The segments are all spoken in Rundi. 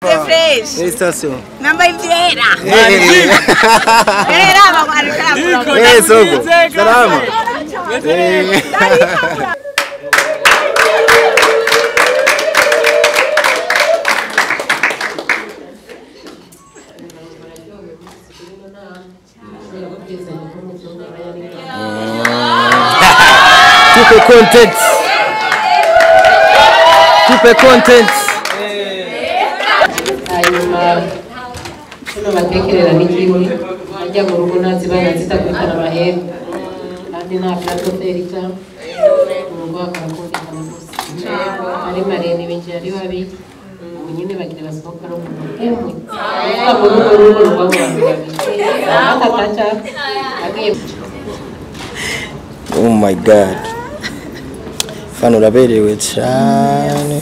The fresh. Eh, station. Namba ivyera. Eh, Era bakwarika. eh, soko. Salama. Eh. Tupe content. Tupe content. hanyuma hano batekerera n'ikindi ajya mu rugo ntazibana zitakurikana amahembe kandi nta platoferi cyangwa mu rugo hakaba kumvikana gusa ari marene binjira ari babi ubu nyine bagira basohoka no mu rugo emwe kuvuga ngo rugo rugo rubamo abantu babiri atataca agiye Oh my god. Fano uraberewe cyane.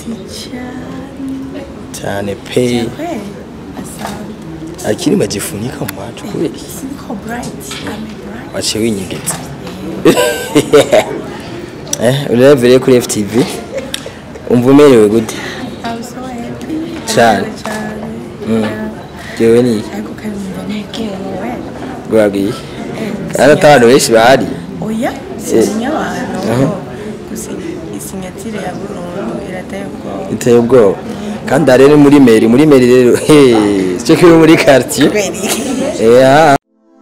Cyane pe. Akiri bagifunika mu macu kubera iki? Siko bright. I'm bright. waciye winyegetse eh urevereye kuri FTV umva umerewe gute I'm so happy. cyane Cyane. jewe ni Ariko kandi numva nekerewe. gwagiye ari abantu benshi bahari Oya, sinya abantu. Aha. Gusa isinyatire ya Burundu irateye ubwoba. iteye ubwoba kandi hari ni muri meri muri meri rero hey cyo kiri muri quartier yeah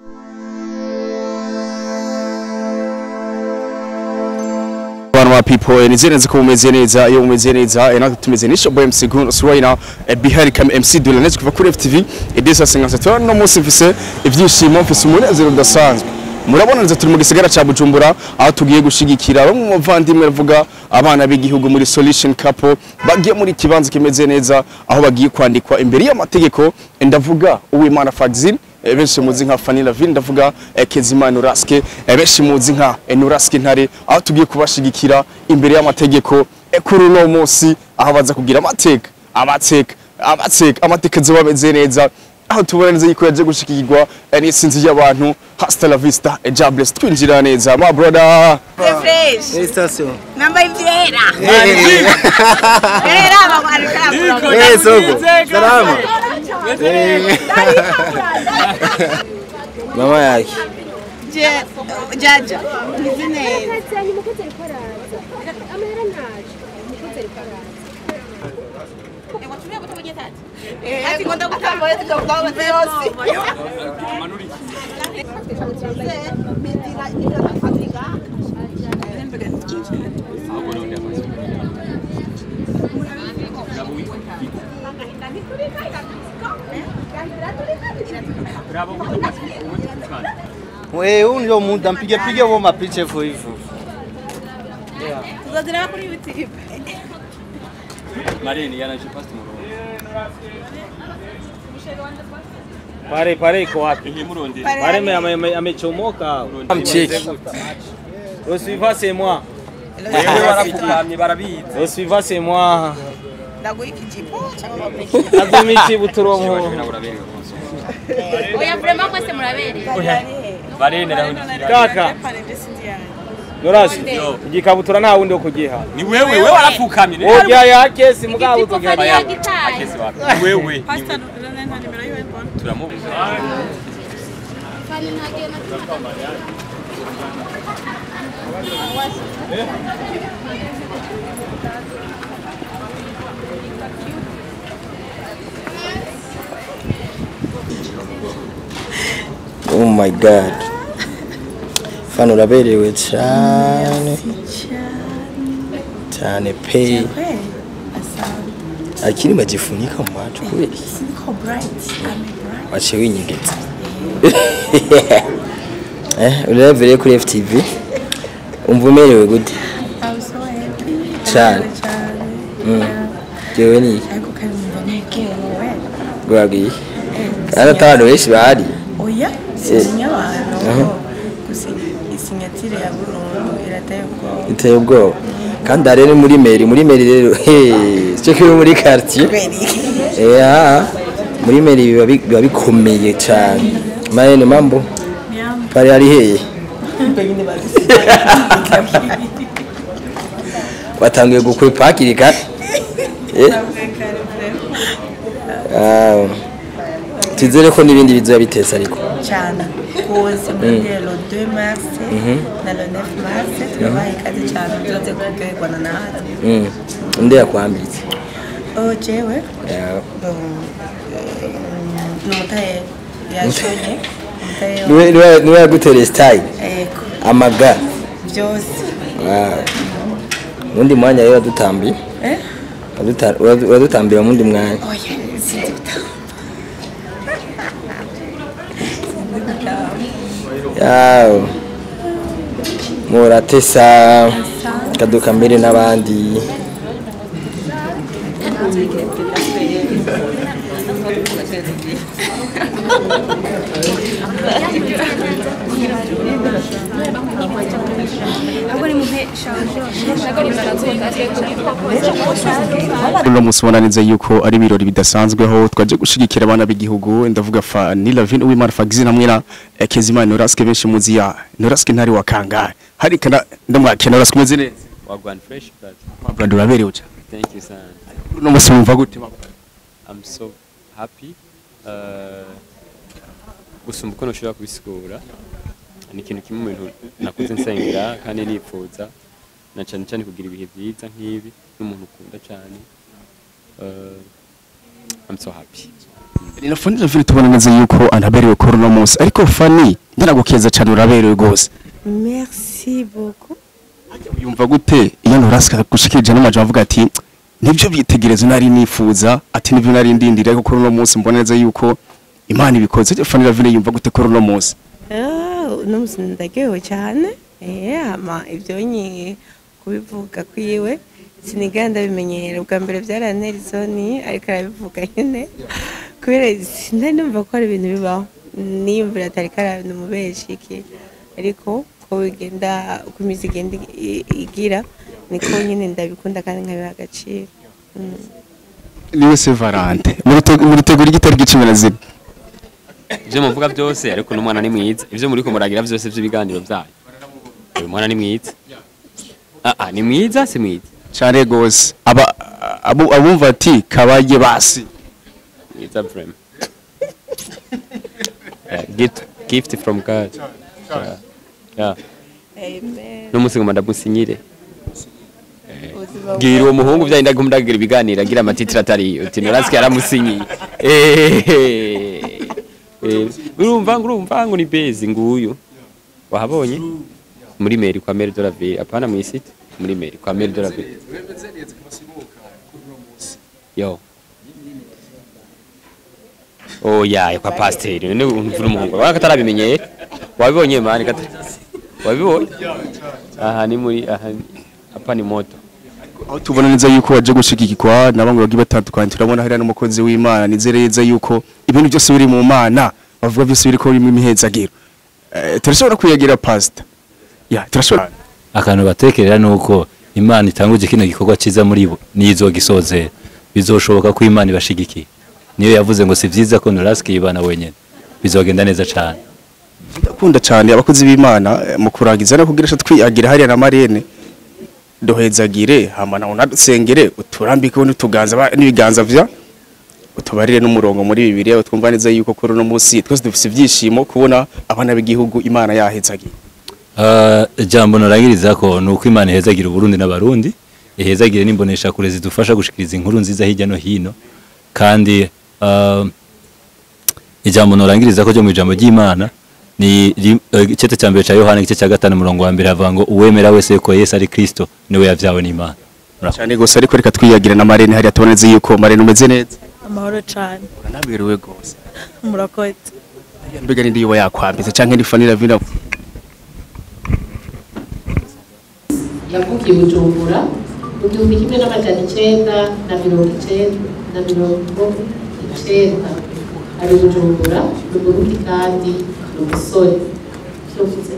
abantu ba people nizere neza ko mumeze neza iyo mumeze neza eh, natwe tumeze nisho boy MC Gun so right now eh, bihari kam MC Dula netse kuva kuri FTV edesa singasa tora no munsi mfise ivyishimo mfise umunezero udasanzwe murabona neza turi mu gisagara ca Bujumbura aho tugiye gushigikira bamwe mu bavandimwe bavuga abana b'igihugu muri Solution Couple bagiye muri kibanza kimeze neza aho bagiye kwandikwa imbere y'amategeko ndavuga uwimana Fagzil Eh, benshi muzi nka Fanny Lavin ndavuga eh, Kezimana Uraske eh, benshi muzi nka eh, Nuraske Ntare aho tugiye kubashigikira imbere y'amategeko eh, kuri uno munsi aho baza kugira amateka amateka amateka amateka zoba bameze neza aho tubona neza yuko yaje gushikirwa eh, n'isinzi y'abantu hasta la vista eh, jobless twinjira neza my brother The fresh. eh station Namba ivyera. eh Era bakwarika. eh soko salama Eh. mama yake Je, jaja. Nizine. Ati ngondo gutambara tukagutaho yose. wewe huyu ndio muda mpige pige wao mapicha hivyo hivyo Uzazira kuri YouTube. Pare pare iko wapi? Pare ame- ame- ame- amechomoka. mcheki Le suivant c'est moi. barafukamye barabizi Le suivant c'est moi. Ndaguha ikijipo cyangwa Azumiki buturongo. Oya vraiment mwese murabereye. barenera Kaka, Yorashi. Igikabutura nta wundi wo kugiha. ni wewe wewe warafukamye Oya yake si mugabo Igitipo tugiha. fari yagitaye. akesi wapi ni wewe ni Pastor nta nimero yiwe mbona. turamubuza Fari ntagenda oh my god fano uraberewe cyane cyane pe akiri bagifunika mu macu kubera iki? Siko bright. I'm bright. waciye winyegetse eh urevereye kuri FTV umva umerewe gute I'm so happy. cyane Cyane. jewe ni Ariko kandi numva nekerewe. gwagiye ari abantu benshi bahari Oya, sinya abantu. Aha. Gusa isinyatire ya Burundu irateye ubwoba. iteye ubwoba kandi hari ni muri meri muri meri rero hey cyo kiri muri quartier yeah muri meri biba bi- biba bikomeye cyane mayene mambo pale ari heye watangiye gukwepa hakiri kare eh Ah, twizere ko n'ibindi bizoba biteza ariko cyane kuza muri le 2 mars na le 9 mars turabaha ikaze cyane uzoze kuryoherwana natwe Mm. nde yakwambitse oh jewe Yeah. bon, eh, ni umutaye yashonye umutaye niwe niwe- niwe yagutereye style eko amaga byose Wow. undi mwanya rero wadutambiye eh Waduta- wadu- wadutambiye mu wundi mwanya oya sinzi gutamba sinzi gutamba yawe muratesa kaduka mbere n'abandi uno munsi ubona neza yuko ari ibirori bidasanzweho twaje gushigikira abana b'igihugu ndavuga fa ni Lavin Uwimana Fagizi na mwira eh, Kezimana Noraske benshi muzi ya Noraske ntari wa kangahe hari kana ndamwakira Noraske umeze neza Wagwan fresh but Mabrand uraberewe cyane thank you son. uno munsi wumva gute Mabrand? I'm so happy. Uh, gusumba uko ntushobora kubisigura ni ikintu kimwe mu bintu nakuze nsengera kandi nifuza na cyane cyane kugira ibihe byiza nk'ibi n'umuntu ukunda cyane uh, I'm so happy ni na Fani Lavin tubona neza yuko anaberewe kuri uno munsi ariko Fani ndaragukeza cyane uraberewe gose merci beaucoup yumva gute iyo Noraske gushikirije n'amajambo avuga ati nibyo byitegerezo nari nifuza ati nibyo nari ndindira ariko kuri uno munsi mbona neza yuko Imana ibikoze Fani Lavin yumva gute kuri uno munsi Ah, uno musi ndaryohewe cyane eh ama ibyo nyi kubivuga kwiwe siniganda ndabimenyera ubwa mbere byarantera isoni ariko arabivuga nyine kubera sinari numva ko hari ibintu bibaho niyumvira atari ko ari ibintu mubeshi iki ariko ko bigenda uko imizi igenda i- igira niko nyine ndabikunda kandi nkabiha agaciro Mm. niwe se Valante muritegura igitari gicumi na zine ibyo muvuga byose ariko n'umwana ni mwiza ibyo muri kumuragira byose by'ibiganiro byanyu uyu mwana ni mwiza ah ah ni mwiza si mwiza cyane gose aba abo- abumva ati kabaye basi mwiza vrema yeah, gift, gift from God yeah. Yeah. Amen. n'umunsi ngoma ndamusinyire Ubuzima bwira uwo muhungu byaye ndagira ibiganiro agira amatitire atari uti noransike yaramusinyiye Eh, eh, urumva urumva ngo ni bezi nguyu wahabonye muri meri kwa meri de la ville apana mu isite muri meri kwa meri de la ville yo oh ya kwa pasiteri none umvura umuhungu waba katarabimenyeye wabibonye mani kata wabibonye aha ni muri aha ni- hapa ni moto aho tubona neza yuko waje gushigikirwa na bamwe bagiye batandukanye turabona hariya n'umukozi w'imana nizere neza yuko ibintu byose biri mu mana bavuga byose biri ko birimo imihezagiro Eh, turashobora kwiyagira pasita ya turashobora akantu batekerera ni uko imana itanguje kino gikorwa cyiza muri bo nizogisozera bizoshoboka ko imana ibashigikiye niyo yavuze ngo si byiza ko norasike yibana wenyine bizogenda neza cyane ndakunda cyane abakozi b'imana eh, mu kurangiza no kugira twiyagira hariya na marene duhezagire hama nawe unadusengere uturambikeho n'utuganza ba- n'ibiganza vya utubarire n'umurongo muri bibiliya utwumva neza yuko kuri uno munsi twese dufite ibyishimo kubona abana b'igihugu imana yahezagiye Ah, ijambo norangiriza ko ni uko imana ihezagira uburundi n'abarundi ihezagire n'imbonesha kure zidufasha gushikiriza inkuru nziza hirya no hino kandi ah, ijambo norangiriza ko ryo mu ijambo ry'imana ni ri- eh, igice cya mbere cya yohana igice cya gatanu umurongo wa mbere havuga ngo uwemera wese ko yesu ari kristo niwe yabyawe n'imana cyane gusa ariko reka twiyagire na marene hariya tubona neza yuko marene umeze neza amahoro cyane uranaberewe rwose murakoze mbega n'indi yuba yakwambitse cyangwa indi fanira vina yavukiye bujumbura mu gihumbi kimwe n'amajana icyenda na mirongo icyenda na mirongo icyenda ari bujumbura ni umurundi kandi ni umusore icyo mvuze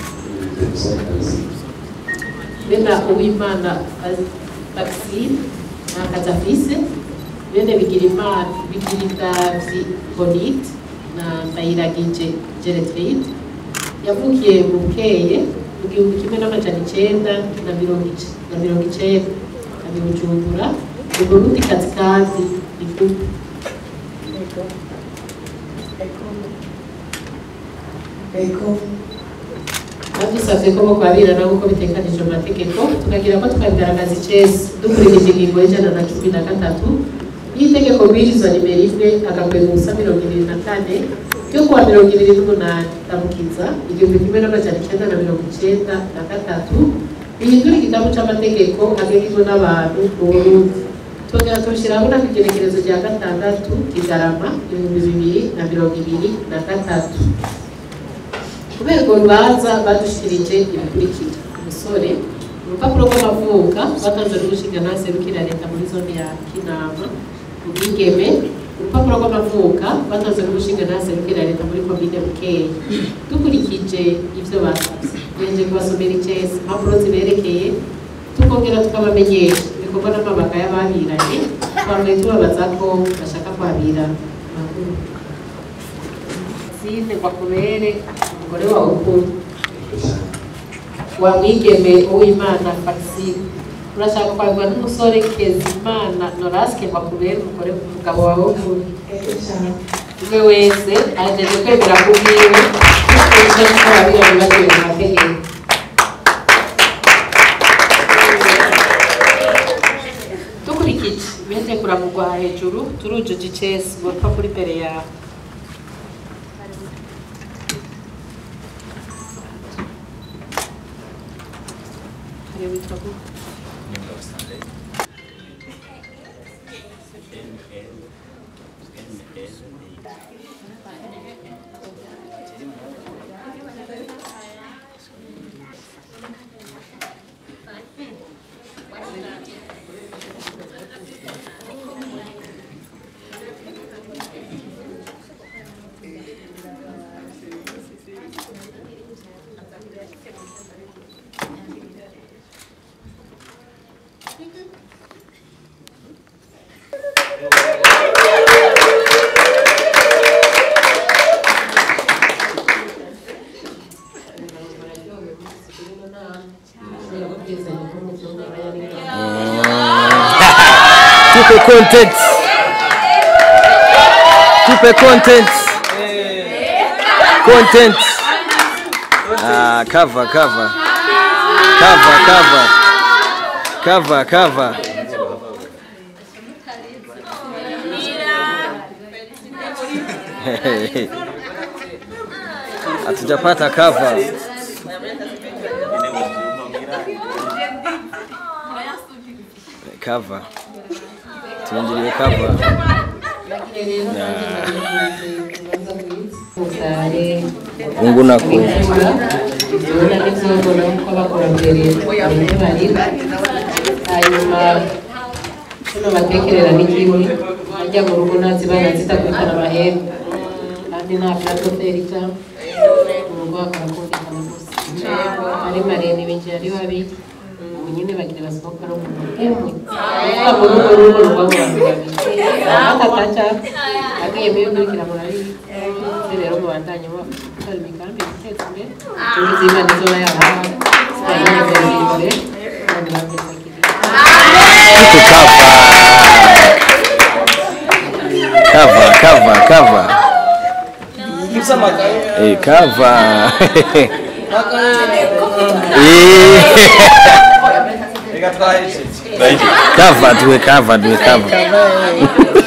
bene uwimana vaccine nta kazi afise bene bigira imana bigira indavyi bonite na ndayiragije geretride yavukiye mu bukeye mu gihumbi kimwe n'amajana icyenda na mirongo ic- na mirongo icyenda ari bujumbura ni burundi kazi kandi ivuga badusabye ko bokwabirana nk'uko bitekanijwe mu mategeko tukagira ko twabigaragaza icesi dukurikije ingingo y'ijana na cumi na gatatu y'itegeko bwirizwa nimero imwe agakwega ubusa mirongo ibiri na kane ryo kuwa mirongo ibiri n'umunani ndamukiza igihumbi kimwe n'amajana icyenda na mirongo icyenda na gatatu bihindura igitabo c'amategeko agengejwe n'abantu mu burundi twongera tubishyiraho na igenekerezo rya gatandatu kigarama ibihumbi bibiri na mirongo ibiri na gatatu kubera urwo rubanza badushikirije ibikurikira umusore urupapuro rw'amavuka batanze n'urushinga ntaserukira leta muri zone ya kinama ubwigeme urupapuro rw'amavuka batanze n'urushinga ntaserukira leta muri komine bukeya dukurikije ivyo basabye tugejeje kubasomera icesi impapuro ziberekeye tukongera tukabamenyesha ibikorwa n'amabanga y'ababiranye twambaye tubabaza ko bashaka kwabira amakuru Sine Kwakubere umugore wawe ukunda wa mwigeme uwimana Faxine urashaka kwagwa n'umusore Kezimana Noraske Kwakubere umugore umugabo wawe ukunda umwe wese ajeje kwemera kubwiwe dukurikije ko babira bibagiwe mu mategeko dukurikije ibindi kuramugwa hejuru turujuje icesi ngo rupapuro imbere yawe Karibu witwa gute? Tupe content. Tupe content. Content. Ah, cover, cover. Cover, cover. Cover, cover. Hatujapata cover. Cover. Tuingilie cover. Mungu nako. Tubona n'ivyobona uko bakora mbere bamwe bari hanyuma tuno batekerera n'ikimwe ajya mu rugo nazibana zitakurikana amahembe kandi nta plato ferita mu rugo hakaba kumvikana gusa ari marene binjira ari babi ubu nyine bagira basohoka no mu rugo emwe kuvuga mu rugo rugo ruba mu bantu babiri atataca agiye muri kurikira murabizi rero mubandanye mubafasha imigambi guteza imbere ubuzima nizo bayabaha zikanezeza imbere kandi bakeza Cover, cover, cover. Eh, cover. Eh. Cover, tuwe cover, tuwe cover.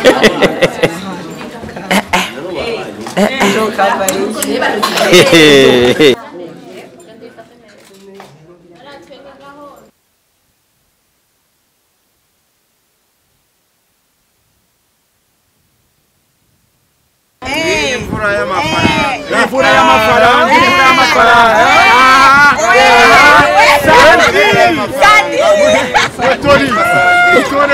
Imvura y'amafaranga. Imvura y'amafaranga. Imvura y'amafaranga. Sandi. Sandi. Tori. Tori.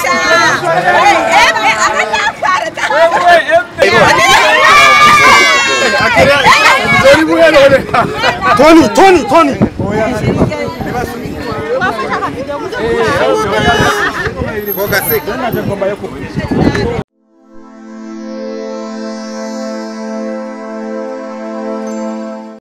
Tori buhere. Tony, Tony, Tony. Koga seka.